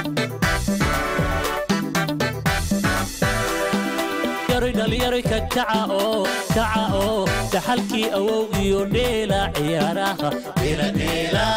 yaroy dhalinyaro ka kaca oo kaca oo dhaxalkii awow iyo dheela ciyaaraha dheeladheela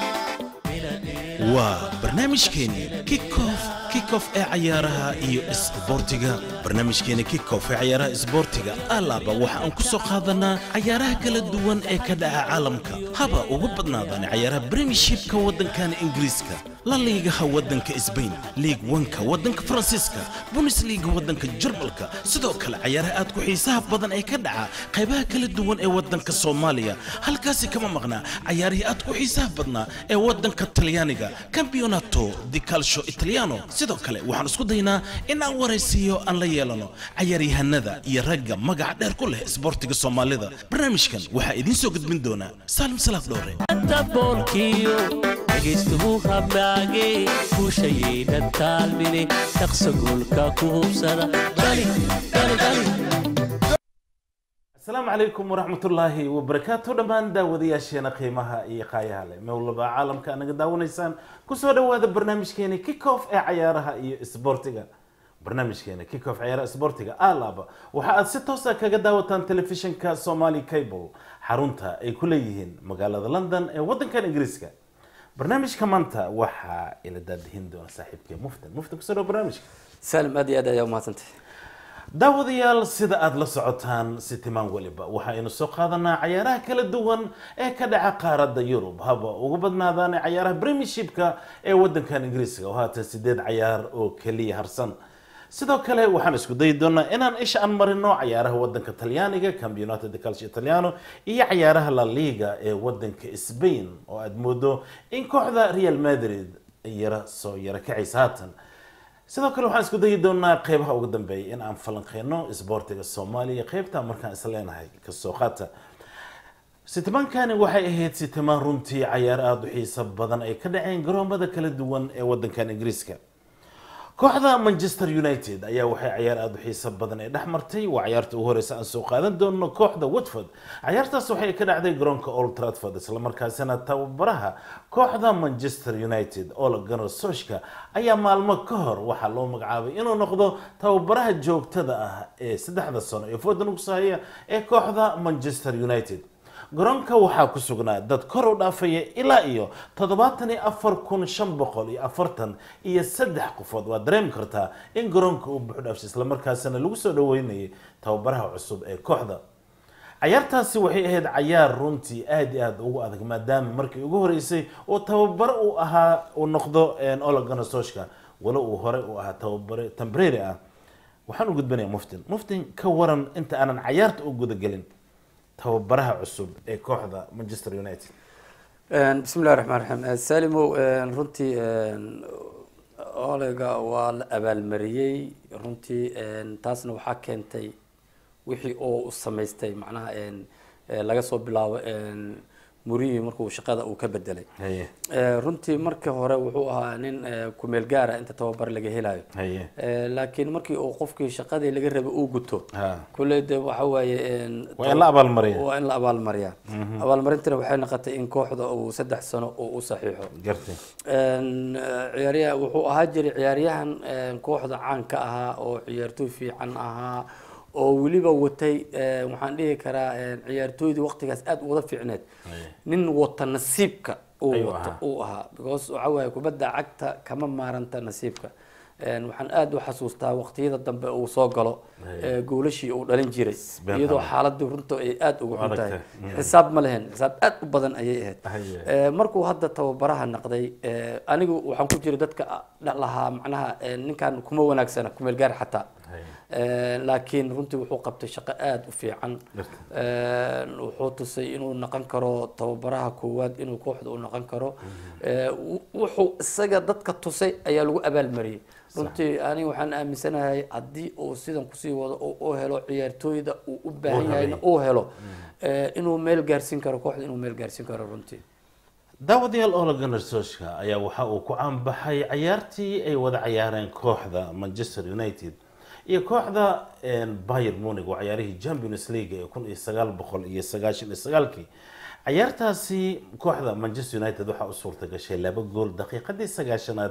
waa barnaamijkeeni kickoff kickoff ee cayaaraha iyo isboortiga barnaamijkeeni kickoff ee cayaaraha isboortiga alaaba waxa aan ku soo qaadanaa cayaaraha kala duwan ee ka dhaca caalamka haba ugu badnaadaan cayaaraha premiershipka waddankan ingiriiska la liigaha waddanka sbain liig wanka waddanka faransiiska bundesliga waddanka jarmalka sidoo kale cayaaraha aad ku xiisaha badan ee ka dhaca qaybaha kala duwan ee waddanka soomaaliya halkaasi kama maqnaa cayaarihii aad ku xiisaha badnaa ee waddanka talyaaniga campeonato di calcio italiano sidoo kale waxaan isku daynaa in aan waraysiiyo aan la yeelano cayaaryahanada iyo ragga magaca dheer ku leh isboortiga soomaalida barnaamijkan waxaa idiin soo gudbin doonaa saalim salaaf dhowre daboolkiyo dhegaystuhu habnaage guushayaynan taalmine shaqsa goolka ku hubsada dhali dhali dhali asalaamu calaykum waraxmatullaahi wabarakaatu dhammaan daawadayaasheena qiimaha iyo qaayaha leh mowlaba caalamka naga daawanaysaan kusoo dhawaada barnaamijkeeni kickoff ee cayaaraha iyo isboortiga barnaamijkeena kickoff cayaaraha isboortiga alaaba waxa aad si toosa kaga daawataan telefishinka somali cable xarunta ay ku leeyihiin magaalada london ee waddankan ingiriiska barnaamijka maanta waxaa ila daadihin doona saaxiibkee muftin muftin kusoo dhawa barnaamijka saalim aad iyo aad ayaa umahadsantay daawadayaal sida aada la socotaan sitimaan weliba waxaynu soo qaadanaa cayaaraha kala duwan ee ka dhaca qaaradda yurub haba ugu badnaadaan cayaaraha premiershipka ee wadankan ingiriiska oo haatan sideed cayaar oo keliya harsan sidoo kale waxaan isku dayi doonaa inaan isha aan marino cayaaraha wadanka talyaaniga campionato de calcio italiano iyo cayaaraha la liga ee wadanka spain oo aada moodo in kooxda real madrid ay yara soo yara kacaysa haatan sidoo kale waxaan isku dayi doonaa qeybaha ugu dambeeya in aan falanqeyno isboortiga soomaaliya qeybta markaan is leenahay kasoo qaata sitimaankani waxay ahayd sitimaan runtii cayaar aada u xiiso badan ay ka dhaceen garoomada kala duwan ee wadankan ingiriiska kooxda manchester united ayaa waxay cayaar aada u xiiso badan ay dhex martay waa cayaarta ugu horeysa aan soo qaadan doono kooxda watford cayaartaas waxay ka dhacday garoonka old tradford islamarkaasina tababaraha kooxda manchester united ole gunnar solskjaer ayaa maalmo ka hor waxaa loo magacaabay inuu noqdo tababaraha joogtada ah ee saddexda sano ee foodan ugu sahaya ee kooxda manchester united garoonka waxaa ku sugnaa dad kor u dhaafaya ilaa iyo toddobaatan iyo afar kun shan boqol iyo afartan iyo saddex qofood waad dareemi kartaa in garoonka uu buuxdhaafshay islamarkaasina lagu soo dhaweynayay tababaraha cusub ee kooxda cayaartaasi waxay ahayd cayaar runtii aada iyo aada ugu adag maadaama markii ugu horeysay oo tababaro uu ahaa uu noqdo ole gunnar solskjaer walo uu hore uu ahaa tababare tembrary ah waxaan u gudbanayaa muftin muftin ka waran inta aanan cayaarta u gudagelin tababaraha cusub ee kooxda manchester united bismi llahi raxmaan raxiim salimow runtii olega waa la abaalmariyey runtii taasna waxaa keentay wixii oo u samaystay macnaha laga soo bilaabo murihi markuu shaqada uu ka bedelay haye runtii markii hore wuxuu ahaa nin kumeel gaara inta tababar laga helayo haye laakiin markii uu qofkii shaqadii laga rabay uu guto ha kulley de waxa waaye waa in la abaalmariya waa in la abaalmariyaa abaalmarintana waxay noqotay in kooxda uu saddex sano uu u saxiixo gartay ciyaaryaha wuxuu ahaa jiray ciyaaryahan kooxda caanka ahaa oo ciyaartooy fiican ahaa oo weliba watay waxaan dhihi karaa ciyaartooydii waqtigaas aada wada fiicneed nin wata nasiibka uu Ayuu wato ahaa. uu ahaa because waxa waaye kubadda cagta kama maaranta nasiibka waxaan aada u xasuustaa waqtiyada dambe uu soo galo ee goolashii uu dhalin jiray Been iyadoo xalan. xaaladii runta ay aada ugu xun Adag tahay tahay. xisaab ma lehen xisaab aada u badan ayay ahayd Haye. Ee, markuu hadda tababaraha naqday ee, anigu waxaan ku jira dadka dha- lahaa macnaha ee, ninkan kuma wanaagsana kumeel gaar xataa Haye. Ee, laakiin runtii wuxuu qabtay shaqo aada u fiican Gartay. Ee, wuxuu tusay inuu noqon karo tababaraha koowaad inuu kooxda u noqon karo Ee, wu- wuxuu isaga dadka tusay ayaa lagu abaalmariyey runtii aniga waxaan aaminsanahay haddii uu sidan kusii wado oo u helo ciyaartooyda uu u baahan Uu yahayna rabay. uu helo ee, inuu meel gaarsiin karo kooxda inuu meel gaarsiin karo runtii daawadayaal ole gunnar solskjaer ayaa waxa uu ku caanbaxay cayaartii ay wada cayaareen kooxda manchester united iyo kooxda bayer munich waa cayaarihii champions league ee kun iyo sagaal boqol iyo sagaashan iyo sagaalkii cayaartaasi kooxda manchester united waxaa u suurta gashay laba gool daqiiqadii sagaashanaad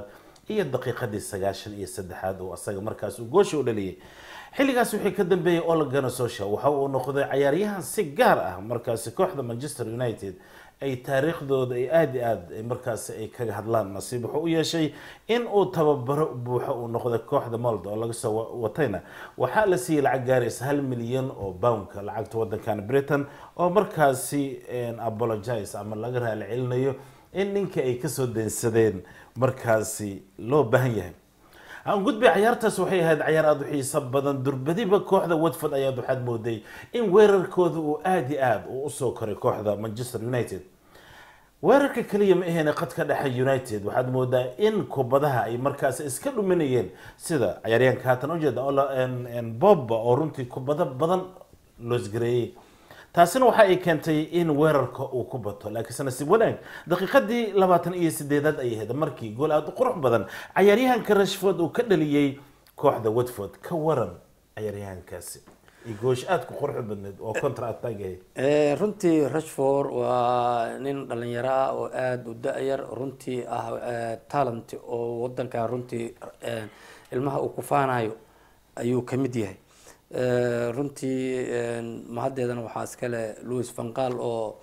iyo daqiiqadii sagaashan iyo saddexaad oo asaga markaas uu goosha u dhaliyay xilligaas wixii ka dambeeyey Ole Gunnar Solskjaer waxa uu noqday cayaaryahan si gaar ah markaasi kooxda Manchester United ay taariikhdooda ay aada iyo aada ay markaasi ay kaga hadlaan nasiib wuxuu u yeeshay in uu tababaro buuxo uu noqday kooxda Molde oo laga soo wa- watayna waxaa la siiyey lacag gaaraysa hal milyan oo poundka lacagta wadankan Britain oo markaasi een, apologize ama laga raali celinayo in ninka ay kasoo deensadeen markaasi loo baahan yahay aan gudbay cayaartaas waxay ahayd cayaar aada u xiiso badan durbadiba kooxda watford ayaad waxaad mooday in weerarkooda uu aada iyo aada uu usoo koray kooxda manchester united weerarka kaliya ma ahayn qadka dhexe united waxaad moodaa in kubadaha ay markaas iska dhuminayeen sida cayaaryahanka haatan ujeeda oo la- en- en bobba oo runtii kubado badan loosgareeyey taasina waxa ay keentay in weerarka uu ku bato laakiinse nasiib wanaag daqiiqadii labaatan iyo sideedaad ay ahayd markii gool aada u qurux badan cayaaryahanka rashford uu ka dhaliyey kooxda watford ka waran cayaaryahankaasi iyo goosh aada ku qurux badneed oo contra attack ahayd Eh, runtii rashford waa nin dhalinyaro ah oo aada u da-yar runtii ah eh, talent oo wadankan runtii eh, ilmaha uu ku faanayo ayuu ka mid yahay Eh, runtii eh, mahaddeedana waxaa iskale louis vanqal oo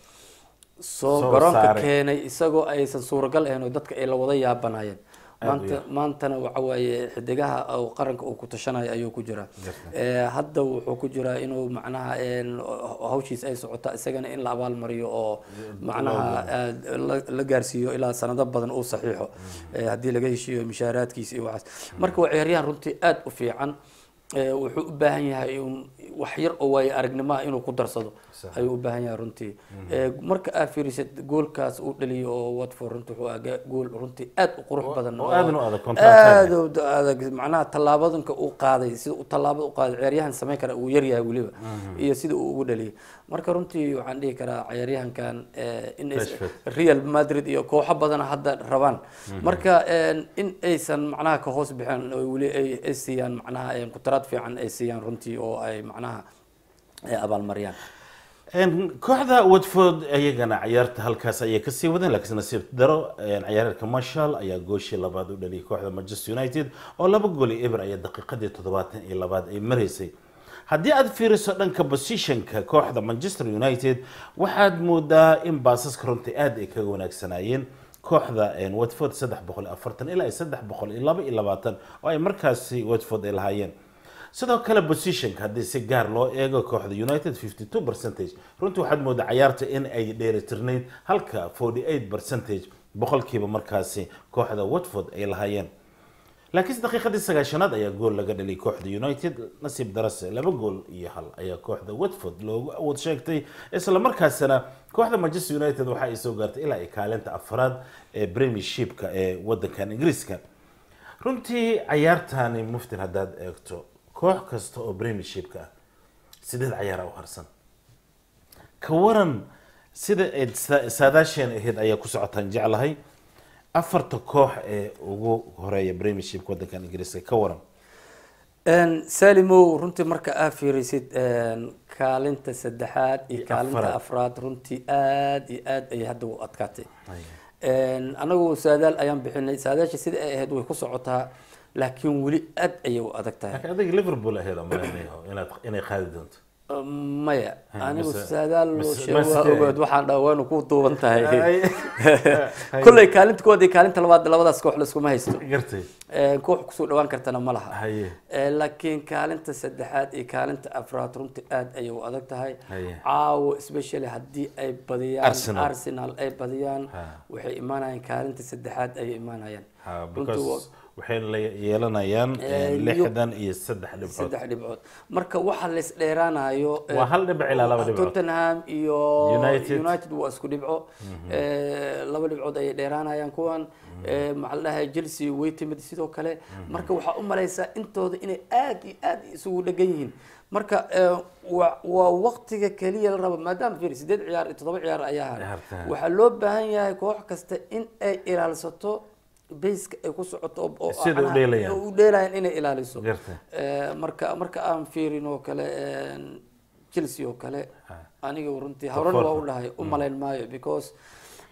soo Soo garoonka saaray. keenay isagoo aysan suuragal ahayn oo dadka ay la wada yaabanayeen Aad u maanta yar. maantana waxa waaye xidigaha oo qaranka uu ku tashanayo ayuu ku jiraa Garta. Eh, hadda wuxuu ku jiraa inuu macnaha een, hawshiis ay socota isagana in la abaalmariyo oo macnaha aad la- la gaarsiiyo ilaa sanado badan uu saxiixo Eh, haddii laga heshiiyo mishaaraadkiisa iyo waxaas marka waa ciyaaryahan runtii aada u fiican Eh, wuxuu u baahan yahay in wax yar oo waayo aragnimo ah inuu ku darsado Sax. ayuu u baahan yahay runtii Eh, marka aad fiirisid goolkaas uu dhaliyo oo watford runtii wuxuu ahaa gool runtii aada u qurux badan oo aadna u adag, contract aad u adag macnaha tallaabadanka uu qaaday sida uu tallaabada u qaaday ciyaaryahan samayn kara uu yaryahay weliba iyo sida uu ugu dhaliyay marka runtii waxaan dhihi karaa ciyaaryahankan eh, in ay- Rashford. real madrid iyo kooxo badan hadda rabaan marka een, in aysan macnaha ka hoos bixin oo weli ay ay siiyaan macnaha een, kutaraad fiican ay siiyaan runtii oo ay macnaha ay abaalmariyaan En, kooxda watford iyagana cayaarta halkaas ayay kasii wadeen laakiin nasiib daro en, cayaaryahanka marshall ayaa gooshii labaad u dhaliyay kooxda manchester united oo laba gool iyo eber ayaa daqiiqadii toddobaatan iyo labaad ay maraysay haddii aad fiiriso dhanka positionka kooxda manchester united waxaad moodaa in baasaska runtii aad ay kaga wanaagsanaayeen kooxda en, watford saddex boqol iyo afartan ilaa iyo saddex boqol iyo laba iyo labaatan oo ay markaasi watford ay lahaayeen sidoo kale positionka haddii si gaar loo eego kooxda united 52 percentage runtii waxaad moodaa cayaarta in ay dheelitirnayd halka 48 percentage boqolkiiba markaasi kooxda watford ay lahaayeen laakiinse daqiiqadii sagaashanaad ayaa gool laga dhaliyay kooxda united nasiib darase laba gool iyo hal ayaa kooxda watford loogu awood sheegtay isla markaasina kooxda manchester united waxa ay soo gaartay ilaa ay kaalinta afraad ee premiershipka ee wadankan ingiriiska runtii cayaartani muftin haddaad eegto koox kasta oo premiershipka ah sideed cayaara u harsan ka waran sida ayd sa- saadaasheen ahayd ayaa ku socotaan jeclahay afarta koox ee ugu horeeya premiershipka wadankan ingiriiska ka waran Een, salimow runtii marka aad fiirisid een, kaalinta saddexaad iyo Iyo kaalinta afraad. afraad runtii aad iyo aad ay hadda u adkaatay Een, anagu saadaal ayaan bixinay saadaasha sida ay ahayd way ku socotaa laakiin weli aad ayay u adag tahay laakiin adiga liverpool ahayd amalenayo inaad inay qaadi doonto maya Ha, anigu mise- saadaal loo mise- sheego waa mise- ogaad waxaan dhaha waanu ku duuban tahay Ay. kolley kaalinta koowaad iyo kaalinta labaad labadaas koox laiskuma haysto gartay Een, koox kusoo dhawaan kartana ma laha haye Ee, laakiin kaalinta saddexaad iyo kaalinta afraad runtii aad ayay u adag tahay Haye. caawo especially haddii ay badiyaan Arsenal. arsenal ay badiyaan Ha. waxay imaanayaan kaalinta saddexaad ayay imaanayaan ha Runtii because waxay la yeelanayaan Eh, eh, lixdan iyo saddex dhibcood saddex dhibcood marka waxa la isdheeraanayo eh, Waa hal dhibic ilaa laba dhibcood. tottenham iyo United. united waa isku dhibco Eh, laba dhibcood ayay dheeraanayaan kuwan Eh, maxaa la dhahay chelsea way timid sidoo kale marka waxaa u malaysaa intooda inay aad iyo aad isugu dhegan yihiin marka eh, waa waa waqtiga keliya la rabo maadaama fiir sideed ciyaar iyo toddoba ciyaar ayaa haray Ciyaarta. waxaa loo baahan yahay koox kasta in ay ilaalsato bayska ay ku socoto oo- oo Sida u macnaha- dheelayaan. u dheelayaan inay ilaaliso Gartay. Eh, marka marka aan fiirin oo kale chelsea oo kale aniga runtii horena waa u dhahay u malayn maayo because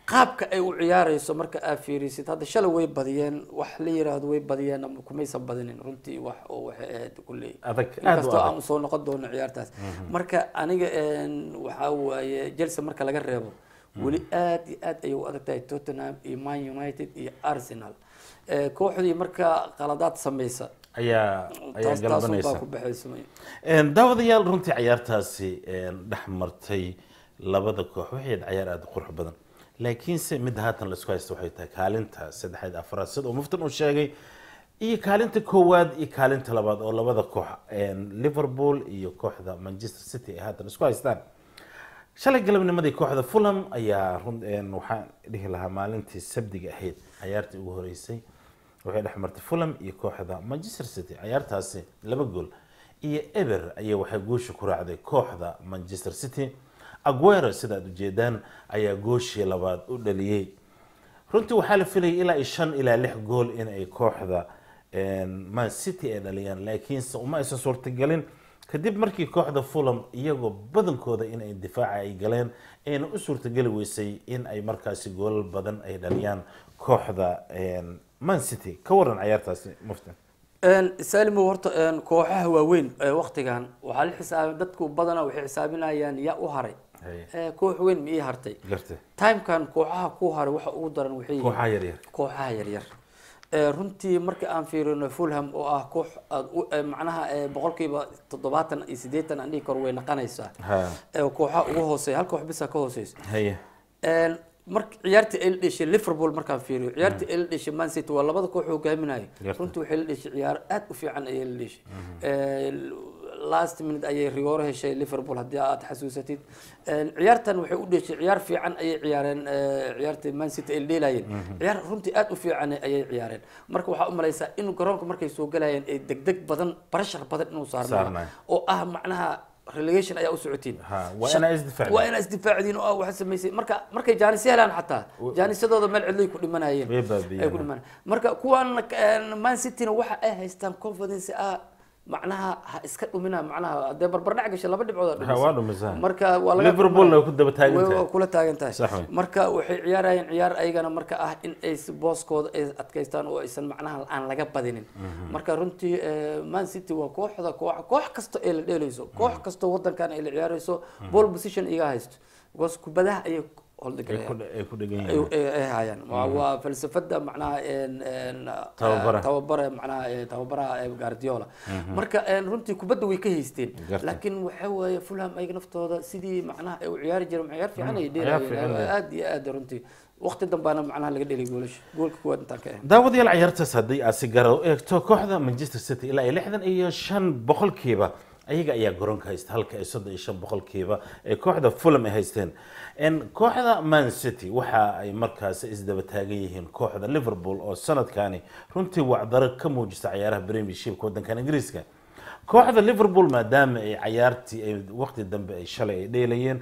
qaabka ay u ciyaareyso marka aad fiirisid hadda shalay way badiyeen wax la yiraahdo way badiyeen ama kumaysan badinin runtii wax oo waxay ahayd kulley Adag, aad u inkastoo adag. aan soo noqon doono ciyaartaas marka aniga een, waxaa waaye Chelsea marka laga reebo weli aad iyo aad ayay u adag tahay Tottenham iyo Man United iyo Arsenal Eh, kooxdii marka qaladaad sameysa ayaa ayaa taas taasun baa galbanaysa ku baxaysa Een, daawadayaal runtii ciyaartaasi een, dhex martay labada koox waxay ahayd ciyaar aada u qurux badan laakiinse midda haatan laisku haysto waxay tahay kaalinta saddexaad afraad sida uu muftan uu sheegay iyo kaalinta koowaad iyo kaalinta labaad oo labada koox een, liverpool iyo kooxda manchester city ay haatan isku haystaan shalay galabnimadii kooxda fulham ayaa run een, waxaan dhihi lahaa maalintii sabdiga ahayd ciyaartii ugu horeysay waxay dhex martay fulham iyo kooxda manchester city ciyaartaasi laba gool iyo eber ayaa waxay guusha ku raacday kooxda manchester city aguero sida aad ujeedaan ayaa gooshii labaad u dhaliyey runtii waxaa la filayay ilaa iyo shan ilaa lix gool in ay kooxda een, man city ay dhaliyaan laakiinse uma aysan suurtagelin kadib markii kooxda fulham iyagoo badankooda in ay difaaca ay galeen ayna u suurtageli weysay in ay markaasi goolal badan ay dhaliyaan kooxda een, man city ka waran ciyaartaasi mufti saalimo horta een, kooxaha waaweyn ee waqtigan waxaa la xisaab dadku badanaa waxay xisaabinayaan yaa u haray Haye. Eh, koox weyn ma ii hartay gartay timekan kooxaha ku haray waxa ugu daran waxay yihiin kooxaha yaryar kooxaha yaryar Eh, runtii marka aan fiirino fulham oo ah koox aad u eh, macnaha eh, boqolkiiba toddobaatan iyo siddeetan aan dhihi karo way naqanaysaa ha Eh, kooxaha ugu hooseeya hal koox bisa ka hooseysa haye Een, marka ciyaartii ay la dheshay liverpool markaan fiiriyo ciyaartii ay la dheshay man city waa labada koox hogaaminayo Yarta. runtii waxay la dheshay ciyaar aad u fiican ayay la dheshay Ee, last minute ayay rigooro heshay liverpool haddii aad xasuusatid Een, ciyaartan waxay u dheshay ciyaar fiican ayay ciyaareen ee, ciyaartii man city ay la dheelayeen ciyaar runtii aad u fiican ayay ciyaareen marka waxaa u malaysaa in garoonka markay soo galayeen ay degdeg badan barashar badan inuu saarnayo Saarnayo. oo ah macnaha relegation ayaa u socotiin Ha, waa inaa isdifaacdeen. waa inaa isdifaacdiin oo ah waxa samaysay marka markay jaanis helaan xataa jaanisadooda meel cidlay ku dhimanayeen Way baabi'iyeen. ay ku dhimanayeen marka kuwan een, man cityna waxa ay haystaan confidence ah macnaha ha iska dhumina macnaha dee barbardhac gashay laba dhibcood Ha, waa dhumisay. marka waa laga Liverpoolna way ku daba taagan Way- tahay. waa kula taagan tahay Sax wey. marka waxay ciyaarayeen ciyaar ayagana marka ah in ay si booskooda ay adkaystaan oo aysan macnaha aan laga badinin marka runtii eh, man city waa kooxda koox koox kasta ee la dheelayso koox kasta wadankan ay la ciyaarayso ball position iga haysto because kubadaha ayay ay holdhigalayaan ku ay ku dhegan ay yihiin ay- ay hayaan waa waa falsafada macnaha een- een, Tababara. eh, tababara macnaha eh, tababaraha eh, guardiola marka een, runtii kubadda way ka haysteen Gartay. laakiin waxa weeye fulham ayaga naftooda sidii macnaha ay u ciyaari jireen ciyaar fiican ay ciyaar fiican dheelayeen ay- aad iyo aad runtii waqti dambaana macnaha laga dhelay goolasha goolka kuwaad intaan ka ahayn daawadayaal ciyaartaas haddii aad si gara u eegto kooxda manchester city ilaa iyo lixdan iyo shan boqolkiiba ayaga ayaa garoonka haysta halka ay soddon iyo shan boqolkiiba ee kooxda fulham ay haysteen En kooxda man city waxa ay markaasi isdaba taagan yihiin kooxda liverpool oo sanadkani runtii wacdaro ka muujisa ciyaaraha premiershipka wadankan ingiriiska kooxda liverpool maadaama ay cayaartii ay waqti dambe ay shalay ay dheelayeen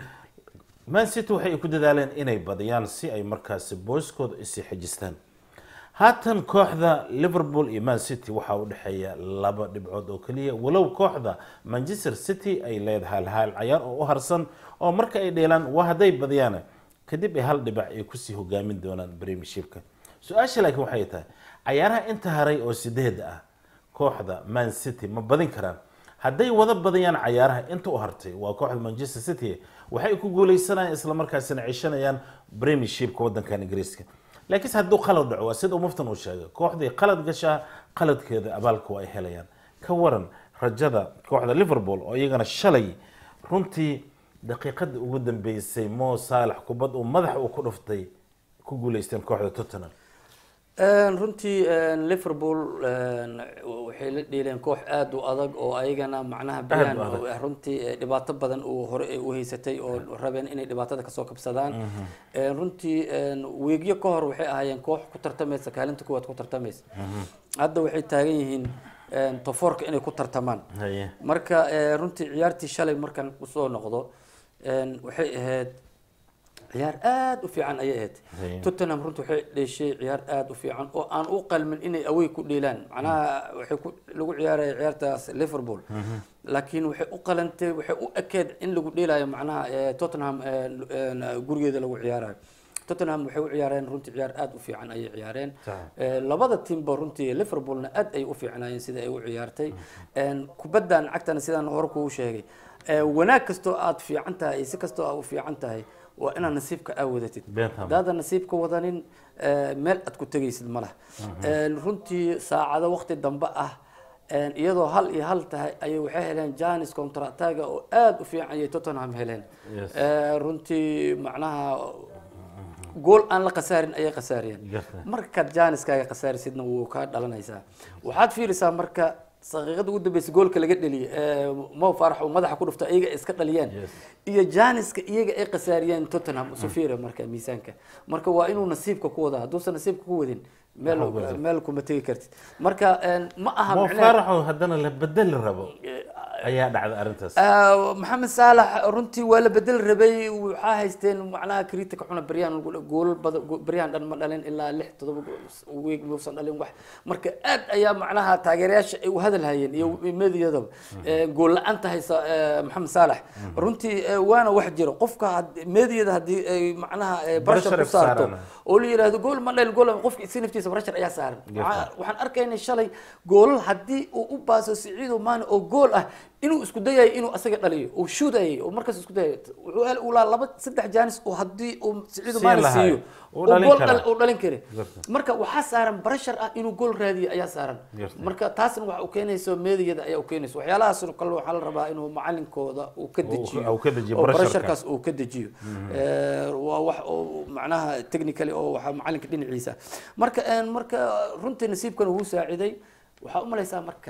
man city waxay ku dadaaleen inay badiyaan si ay markaasi booskooda isii xejistaan haatan kooxda liverpool iyo man city waxaa u dhexeeya laba dhibcood oo keliya walow kooxda manchester city ay leedahay hal cayaar oo u harsan oo marka ay dheelaan waa hadday badiyaan kadib ay hal dhibac ay kusii hogaamin doonaan premiershipka su-aasha laakiin waxay tahay cayaaraha inta haray oo sideeda ah kooxda man city ma badin karaan hadday wada badiyaan cayaaraha inta u hartay waa kooxda manchester city waxay ku guuleysanayaan islamarkaasina cishanayaan premiershipka wadankan ingiriiska laakiinse hadduu qalad dhaco waa sida uu muftan uu sheegay kooxdii qalad gashaa qaladkeeda abaalka waa ay helayaan ka waran rajada kooxda liverpool oo iyagana shalay runtii daqiiqadii ugu dambeysay mo saalax kubad uu madax uu ku dhuftay ku guuleysteen kooxda tottenham Een, runtii een, liverpool een, waxay la dheeleen koox aad u adag oo ayagana macnaha bayaan adag. oo, eh, runtii eh, dhibaato badan uu hore eh, u haysatay oo rabeen inay dhibaatada kasoo kabsadaan Een, runtii een, weegyo ka hor waxay ahaayeen koox ku tartamaysa kaalinta kuwaad ku tartamaysa hadda waxay taagan yihiin een, tofoorka inay ku tartamaan haye marka eh, runtii ciyaartii shalay markaan usoo noqdo een, waxay ahayd ciyaar aad u fiican ayay ahayd Haye. tottenham runtii waxay dheeshay ciyaar aad u fiican oo aan u qalmin inay away ku dheelaan macnaha waxay ku lagu ciyaaraya ciyaartaas liverpool laakiin waxay u qalantay waxay u ekeed in lagu dheelayo macnaha eh, tottenham eh, eh, gurigeeda lagu ciyaarayo tottenham waxay u ciyaareen runtii ciyaar aad u fiican ayay ciyaareen Sax. Eh, labada tiimba runtii liverpoolna aad ay u fiicnaayeen sida ay u ciyaartay En, kubaddan cagtana sidaan hore kuu sheegay eh, wanaag kastoo aad fiican tahay iyo si kastoo aad u fiican tahay waa inaad nasiibka aa wadatid Beentam. haddaadan nasiibka wadanin eh, meel aad ku tegaysid ma laha En, runtii saacado waqti dambe ah En, iyadoo hal iyo hal tahay ayay waxay heleen janis contrataga oo aad u fiican ayay tottenham heleen Yes. Eh, runtii macnaha gool aan la khasaarin ayay khasaariyeen Garta. markaad jaaniskaaga khasaarisidna wuu kaa dhalanaysaa waxaad fiirisaa marka saqiiqada ugu dambeysa goolka laga dheliyay ee mo farax uu madaxa ku dhufta iyaga iska dhaliyeen Yes. iyo jaaniska iyaga ay khasaariyeen tottenham sufira marka miisaanka marka waa inuu nasiibka ku wadaa hadduusan nasiibka ku wadin meel Waxa weeye. meel kuma tegi kartid marka een, ma aha mo micnaheed- faaraxo haddana la bedeli rabo ayaa dhacda arrintaas Ah, maxamed saalax runtii waa la bedel rabay waxaa haysteen macnaha kritika xuna baryahan goolal badan go- baryahan dhan ma dhalin ilaa lix todoba gool weeg muusan dhalin wax marka aad ayaa macnaha taageerayaasha ay u hadal hayeen iyo meediyadaba Eh, gool la-aanta haysa eh, maxamed saalax runtii eh, waana wax jiro qofka had- meediyada haddii ay macnaha eh, Pressure barashar ay ku saarto saaraan. oo la yidhaahdo gool ma dhalin gool qofka si naftiisa barashar ayaa saaran Waxaa- waxaan arkaynay shalay goolal haddii uu u baaso siciido maane oo gool ah inuu isku dayayo inuu asaga dhaliyo uu shuudayay oo markaas isku dayayo wuxuu hel ulaa laba saddex jaanis oo haddii uu siciido Siin maane lahaay. siiyo Uu oo dhalin gool karaa. dhal- uu dhalin kare Garta. marka waxaa saaran barashar ah inuu gool raadiyo ayaa saaran Garta. marka taasna waxa uu keenayso meediyada ayaa u keenayso waxyaalahaas oo kale waxaa la rabaa inuu macalinkooda uu ka Uu- dejiyo uu ka dejiyo oo barasharka. barasharkaas uu ka dejiyo Eh, waa wax oo macnaha technically oo waxaa macalinka dhinaciisa marka een, marka runtii nasiibkan wuu saaciday waxaa u malaysaa marka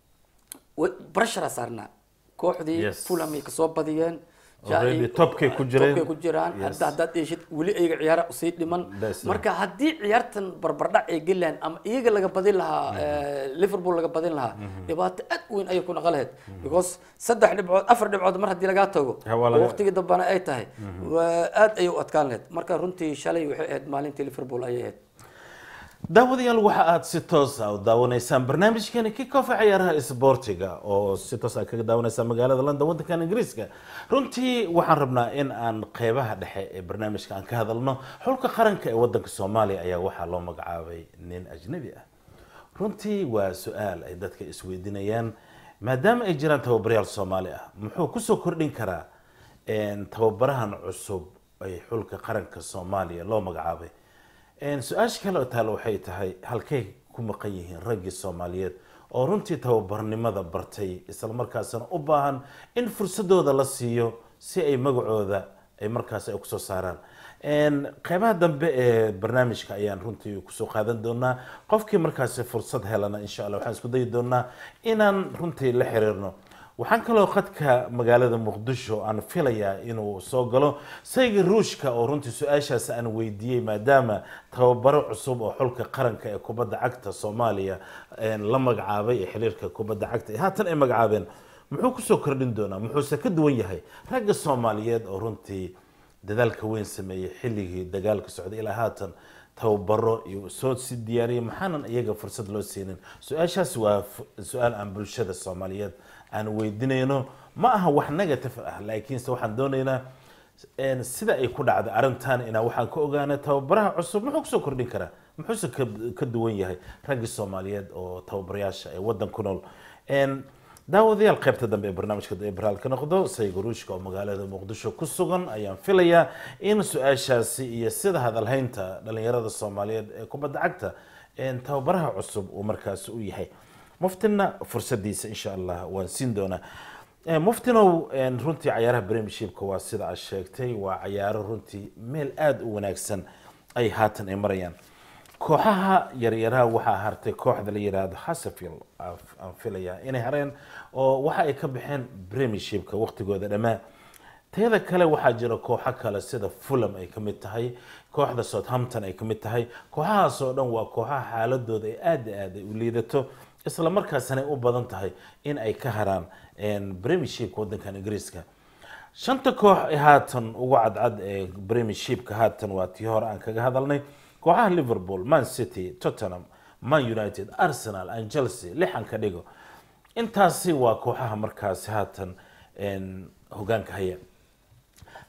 wa- barashara saarnaa kooxdii Yes. fulham ay kasoo badiyeen Already topkay ku jireen. topkay ku jiraan Yes. hadda haddaad dheeshid weli iyaga ciyaara usii dhiman That's it. marka haddii ciyaartan barbardhac ay gelaan ama iyaga laga badin lahaa eh, liverpool laga badin lahaa dhibaato aad u weyn ayay ku naqan lahayd because saddex dhibcood afar dhibcood mar haddii lagaa tago Ha, waa laga- oo waqtigii dambana ay tahay waa aad ayay u adkaan lahayd marka runtii shalay waxay ahayd maalintii liverpool ayay ahayd daawadayaal waxa aad si toos ah u daawanaysaan barnaamijkani kickofa ciyaaraha isboortiga oo si toos ah kaga daawanaysaa magaalada london waddankan ingiriiska runtii waxaan rabnaa in aan qeybaha dhexe ee barnaamijka aan ka hadalno xulka qaranka ee waddanka soomaaliya ayaa waxaa loo magacaabay nin ajnabi ah runtii waa su-aal ay dadka isweydiinayaan maadaama ay jiraan tababarayaal soomaali ah muxuu kusoo kordhin karaa een, tababarahan cusub ay xulka qaranka soomaaliya loo magacaabay Een, su-aasha kale oo taale waxay tahay halkay ku maqan yihiin raggii soomaaliyeed oo runtii tababarnimada bartay islamarkaasna u baahan in fursadooda la siiyo si ay magacooda ay markaas ay kusoo saaraan Een, qeybaha dambe ee barnaamijka ayaan runtii kusoo qaadan doonaa qofkii markaasi fursad helana insha allah waxaan isku dayi doonaa inaan runtii la xiriirno waxaan kaloo khadka magaalada muqdisho aan filayaa inuu soo galo sayga ruushka oo runtii su-aashaas aan weydiiyey maadaama tababaro cusub oo xulka qaranka ee kubadda cagta soomaaliya een, la magacaabay ee xiriirka kubadda cagta ee haatan ay magacaabeen muxuu kusoo kordhin doonaa muxuuse ka duwan yahay ragga soomaaliyeed oo runtii dadaalka weyn sameeyey xilligii dagaalka socday ilaa haatan tababaro iyo soo si diyaariyay maxaanan iyaga fursad loo siinin su-aashaas waa fu- su-aal aan bulshada soomaaliyeed aan weydiinayno ma aha wax negative ah laakiinse waxaan doonaynaa een, sida ay ku dhacday arrintan inaa waxaan ka ogaana tababaraha cusub muxuu kusoo kordhin karaa muxuuse ka, ka duwan yahay raggii soomaaliyeed oo tababarayaasha ee waddan ku nool Een, daawadayaal qaybta dambe ee barnaamijka ee baraal ka noqdo sayga ruushka oo magaalada muqdisho ku sugan ayaan filayaa in su-aashaasi iyo sida hadalhaynta dhalinyarada soomaaliyeed ee kubadda cagta een, tababaraha cusub uu markaasi u yahay muftina fursadiisa insha allah waan siin doonaa Eh, muftinow een, runtii cayaaraha premiershipka waa sida aad sheegtay waa cayaaro runtii meel aada u wanaagsan ay haatan ay marayaan kooxaha yaryaraha waxaa hartay kooxda la yiraahdo hasafield aan filayaa inay hareen oo waxa ay ka baxeen premiershipka waqtigooda dhammaa teeda kale waxaa jira kooxo kale sida fulham ay ka mid tahay kooxda southampton ay ka mid tahay kooxahaas oo dhan waa kooxaha xaaladooda ay aada iyo aada ay u liidato isla markaasna ay u badan tahay in ay ka haraan een, premiershipka waddankan ingiriiska shanta koox ee haatan ugu cadcad ee premiershipka haatan waa tii hore aan kaga hadalnay kooxaha liverpool man city tottenham man united arsenal and chelsea lixan ka dhigo intaasi waa kooxaha markaasi haatan een, hogaanka haya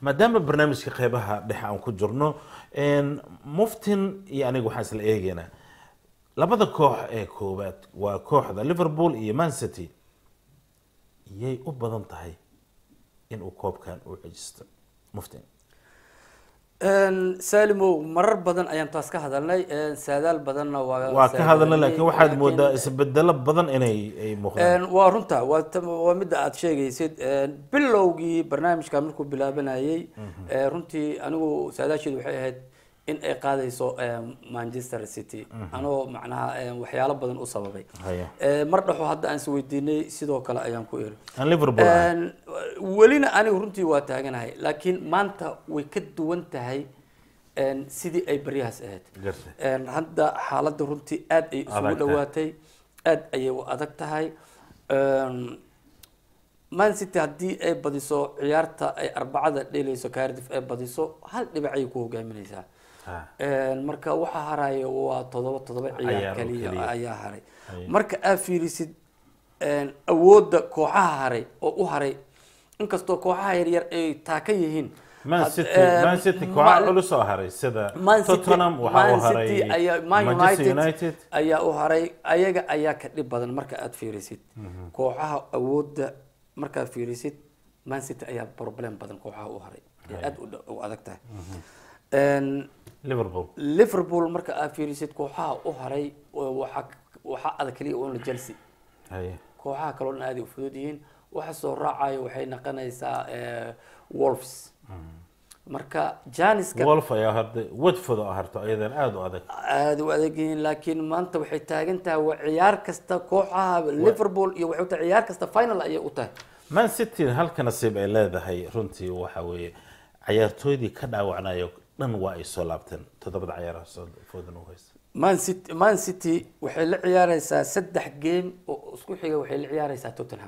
maadaama barnaamijka qeybaha dhexe aan ku jirno een, muftin iyo aniga waxaan isla eegaynaa labada koox ee koowaad waa kooxda liverpool iyo man city yay u badan tahay inuu koobkan u cejisto muftin Een, saalimow marar badan ayaan taas ka hadalnay een, saadaal badanna waa waa ka hadalna laakiin waxaad laakiin- moodaa isbedelo badan inay ay muuqdaan Een, waa runta waa ta- waa midda aad sheegaysid Een, bilowgii barnaamijka markuu bilaabanayay ee, runtii anigu saadaasheedu waxay ahayd in ay qaadayso een, manchester city anoo macnaha een, waxyaalo badan u sababay Haya. Ee, mar dhexo hadda aan isweydiinay sidoo kale ayaan ku eri aan liverpool ahay. Een, welina anigu runtii waa taaganahay laakiin maanta way ka duwan tahay een, sidii ay baryahaas ahayd Gartay. Een, hadda xaaladda runtii aad ay isugu Adag tahay. dhawaatay aad ayay u adag tahay Een, man city haddii ay badiso ciyaarta ay arbacada dheelayso cardiff ay badiso hal dhibacay ku hogaaminaysaa Ha. Een, marka waxa haraya waa todoba todoba Ciyaar ciyaar oo kaliya keliya. ayaa haray Haya. marka aad fiirisid een, awoodda kooxaha haray oo u haray inkastoo kooxaha yaryar ay taaka yihiin man had- city een, man city ma- kooxa culus oo haray sida Man City- tottenham waxaa u Man haray City ayaa- Man manchester United united ayaa u haray ayaga ayaa ka dhib badan marka aad fiirisid kooxaha awoodda markaad fiirisid man city ayaa problem badan kooxaha u haray ee aad u dha- u adag tahay Een, liverpool liverpool marka aad fiirisid kooxaha u haray oo waxaa waxaa adag kaliya uun chelsea Haya. kooxaha kaloo dhan aad ay u fudud yihiin waxa soo raacayo waxay noqonaysaa eh, wolves marka janiska wolf ayaa harday watford oo harto ayadan aada u adag aada u adag yihiin laakiin maanta waxay taagan tahay waa ciyaar kasta kooxaha liverpool iyo waxay u tahay ciyaar kasta final ayay u tahay man city halka nasiib ay leedahay runtii waxa weeye cayaartooydii ka dhaawacnayo dhan waa ay soo laabteen toddobada cayaaraha soo foodan u haysta man city man city waxay la ciyaareysaa saddex game oo isku xiga waxay la ciyaareysaa tottenham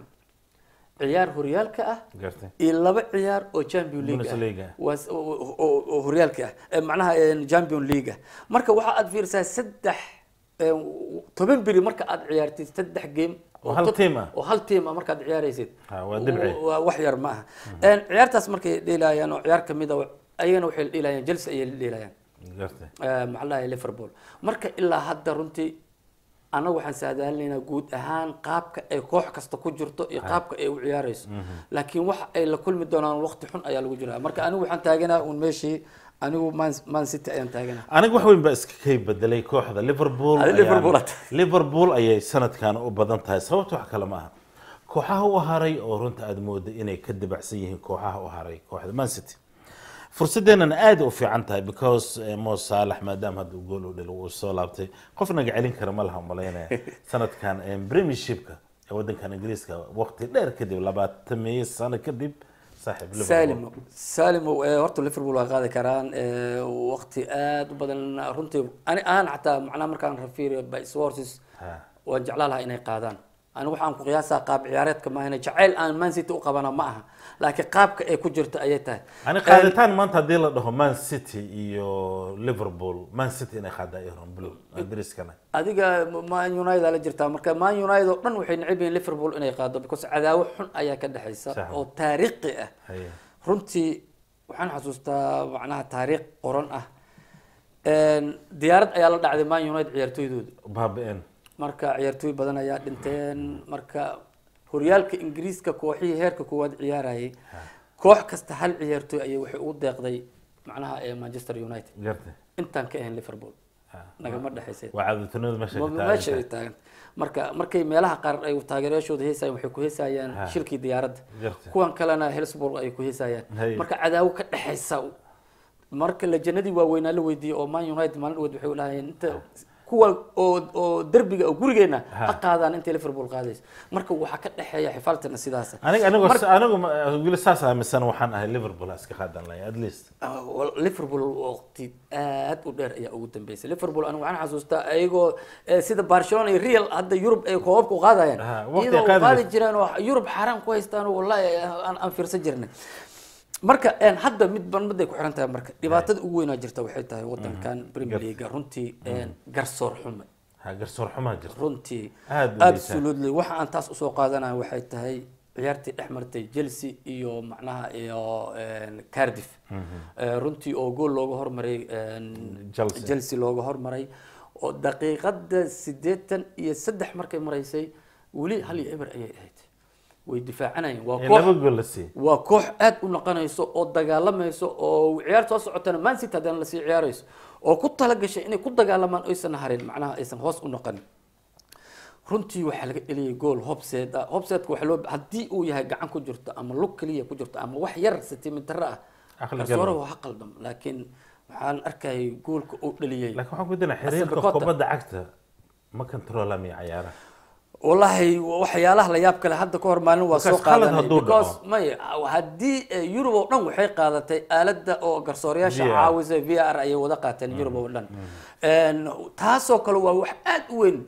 ciyaar horyaalka ah gartay iyo laba ciyaar oo champion league Bundesliga. ah waa s- oo- oo oo horyaalka ah Eh, macnaha eh, champion league ah marka waxa aad fiirisaa saddex eh, toban beri marka aad ciyaartid saddex game Oo hal tot- team ah. oo hal team ah markaad ciyaaraysid Ha, waa dhibci. waa wax yar ma aha Een, ciyaartaas markay dheelayaan oo ciyaar kamid a ayagana waxay dheelayaan chelsea ayay dheelayaan gartay Eh, maxaa la dhahay liverpool marka ilaa hadda runtii annaga waxaan saadaalinaynaa guud ahaan qaabka ay koox kasta ku jirto iyo qaabka ay u ciyaareyso laakiin waxa ay la kulmi doonaan waqti xun ayaa lagu jiraa marka anigu waxaan taaganaa un meeshii anigu man, man city ayaan taaganaa aniga wax weyn baa iska kay bedelay kooxda liverpool Adi ayaan- Liverpool aad tahay. liverpool ayay sanadkan u badan tahay sababta wax kale ma aha kooxaha u haray oo runta aada mooda inay ka dibacsan yihiin kooxaha u haray kooxda man city fursadeenana aada u fiican tahay because eh, mo saalax maadaama hadda gool u dhil uu soo laabtay qof naga celin kara ma laha malaynaya sanadkan eh, premiershipka ee wadankan ingiriiska waqti dheer kadib labaatan meeyo sano kadib saaxiib Liverpool. salimo salimo eh, horta liverpool waa qaadi karaan eh, waqti aad u badan runtii ani aan xataa macnaha markaan rafiiriyo by sources Ha. waan jeclaan lahaa inay qaadaan ani waxaan ku qiyaasaa qaab ciyaareedka maahane jacayl aan man city u qabana ma aha laakiin qaabka ay ku jirto ayay tahay ani qaaditaan maanta haddii la dhaho man city iyo liverpool man city inay qaada iron blue ingiriiskana adiga man united aa la jirtaa marka man united oo dhan waxay neceb yihiin liverpool inay qaado because cadaawo xun ayaa ka dhexaysa Sax. oo taariikhi ah Haye. runtii waxaan xasuustaa macnaha taariikh qoran ah Een, diyaarad ayaa la dhacday man united ciyaartooydooda baabi-een marka ciyaartooy badan ayaa dhinteen marka horyaalka ingiriiska kooxihii heerka koowaad ciyaarayay koox kasta hal ciyaartooy ayay waxay ugu deeqday macnaha ee manchester united gartay intaan ka ahayn liverpool nagama dhexaysay waa caadatunimada meesha ka Ma- meesha ay taagan taagan marka markay meelaha qaar ay taageerayaashooda heesayaan waxay ku heesayaan Ha. shilkii diyaaradda Gartay. kuwan kalena hillsburg ay ku heesayaan Hay. marka cadaawo ka dhexaysa marka lajanadii waaweynaa la weydiiyey oo man united maalin dhaweyd waxay lahayeen inta kuwa oo oo derbiga oo gurigeena Ha. ha qaadaan intay liverpool qaadayso marka waxaa ka dhexeeya xifaaltana sidaas aniga anigo Marka- anigu ma- weli saas aaminsan waxaan ahay liverpool ha iska qaadan lahay at least Ah, wal- liverpool waqti aad u dheer ayaa ugu dambeysay liverpool anigu waxaan xasuustaa ayagoo eh, sida barcelona iyo real hadda yurub ay koobabka u qaadayaan Ah, waqti iyadoo qaadi qaadi jirtay. jireen oo yurub xaaraan ku haystaan oo wallahi aan aan fiirsan jirnay marka een, hadda mid ban miday ku xiran tahay marka dhibaatada ugu weynaa jirta waxay tahay wadankan premier league runtii een, garsoor xume ha garsoor xumaa jirta runtii Aad u liitaa. absolutely waxa aan taas usoo qaadanayo waxay tahay ciyaartii dhex martay chelsea iyo macnaha iyo een, cardiff Eh, runtii oo gool looga hormaray een, Chelsea. chelsea looga hormaray oo daqiiqada siddeetan iyo saddex markay maraysay weli hal iyo eber ayay ahayd way difaacanayeen waa ee koox laba gool la siiyey waa koox aad u naqanayso oo dagaalamayso oo ciyaar soo socotana man city haddana lasii ciyaarayso oo ku talagashay inay ku dagaalamaan oysan harin macnaha aysan hoos u noqonin runtii waxaa laga dheliyay gool hobseed ah hobseedka waxaa loo haddii uu yahay gacan ku jirto ama lug keliya ku jirto ama wax yar sentimitaro ah Aqli garsoore galan. waa ha qaldam laakiin waxaan arkayay goolka uu dhaliyay laakiin waxaan ku dinaa xiriirka Asabe kubadda cagta ma controlamiya cayaaraha wallahi waxyaalaha la yaab kale hadda ka hor maalin waa soo Markaas qalad qaadanay hadduu because dhaco. may haddii eh, Europe oo dhan waxay qaadatay aaladda oo garsoorayaasha VR. caawisa VR ayay wada qaateen Europe oo dhan Een, taasoo kale waa wax aad u weyn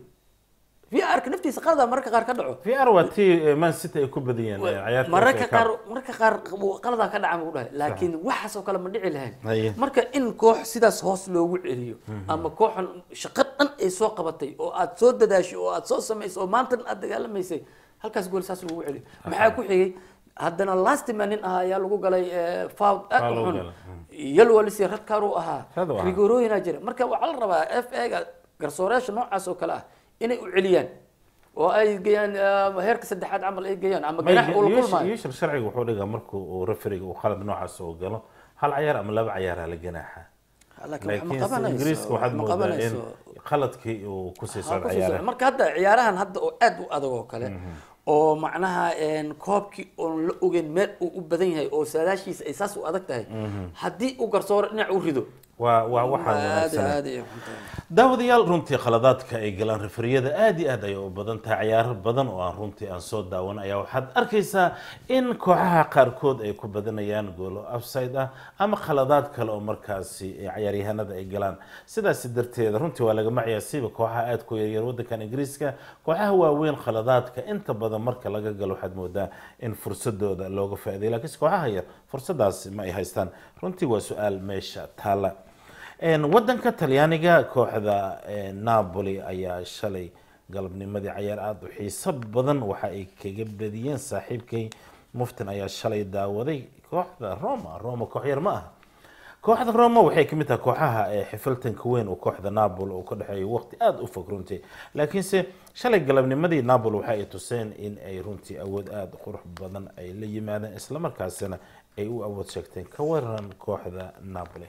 VR-ka naftiisa qalada mararka qaar ka dhaco vr waa tii man city ay ku badiyeen ee ciyaarta mararka FA Cup. qaar mararka qaar qaladaa ka dhaca buu dhahay laakiin waxaasoo kale ma dhici Haye. lahayn marka in koox sidaas hoos loogu celiyo ama kooxan shaqo dhan ay soo qabatay oo aad soo dadaashay oo aad soo samaysay oo maantan aad dagaalamaysay halkaas gool saas lagu celiyo maxaa ku xigay haddana lastman nin ahaa ayaa lagu galay foul aad Foul u uu xun galay, yalwalis radkaar uu ahaa Rad uu ahaa. rigorooyinaa jira marka waxaa la rabaa f a-ga garsooreyaasha noocaas oo kale ah inay u celiyaan oo ay geeyaan ah, heerka saddexaad camal ay geeyaan ama May- ganax uu la yuush- kulmaayo yuushar sharciga wuxuu dhigaa markuu uu referiga uu qalad noocaas oo galo hal cayaar ama laba cayaaraa la ganaaxa laakiin wax ma laakiin qabanayso ingiriiska waxaad wax ma moodaa in qabanayso qaladkii uu ku sii Ha, socdo ku sii socdo. cayaaraha marka hadda ciyaarahan hadda oo aad u adag oo kale oo macnaha een, koobkii oon la ogeyn meel uu u badan yahay oo saadaashiisa ay saas u adag tahay haddii uu garsooro dhinac u rido waa waa waxaan aad wanaagsanay aad ay u xun tahay. daawadayaal runtii khaladaadka ay galaan referiyada aad iyo aad ayay u badan tahay ciyaaro badan oo aan runtii aan soo daawan ayaa waxaad arkaysaa in kooxaha qaarkood ay ku badanayaan goolo upside ah ama khaladaad kale oo markaasi ay ciyaaryahanada ay galaan sidaasi darteeda runtii waa lagama ciyaarsiiba kooxaha aad ku yaryar wadankan ingiriiska kooxaha waaweyn khaladaadka inta badan marka laga galo waxaad moodaa in fursadooda looga faa'iiday laakiinse kooxaha yar fursadaasi ma ay haystaan runtii waa su-aal meesha taala Een, wadanka talyaaniga kooxda een, napoli ayaa shalay galabnimadii cayaar aada u xiiso badan waxa ay kaga badiyeen saaxiibkay muftin ayaa shalay daawaday kooxda roma roma koox yar ma aha kooxda roma waxay ka mid tahay kooxaha ee xifiltanka weyn oo kooxda napoli uu ka dhexeeyo waqti aada u fog runtii laakiinse shalay galabnimadii napoli waxa ay tuseen in ay runtii awood aada u qurux badan ay la yimaadeen islamarkaasina ay u awood sheegteen ka waran kooxda napoli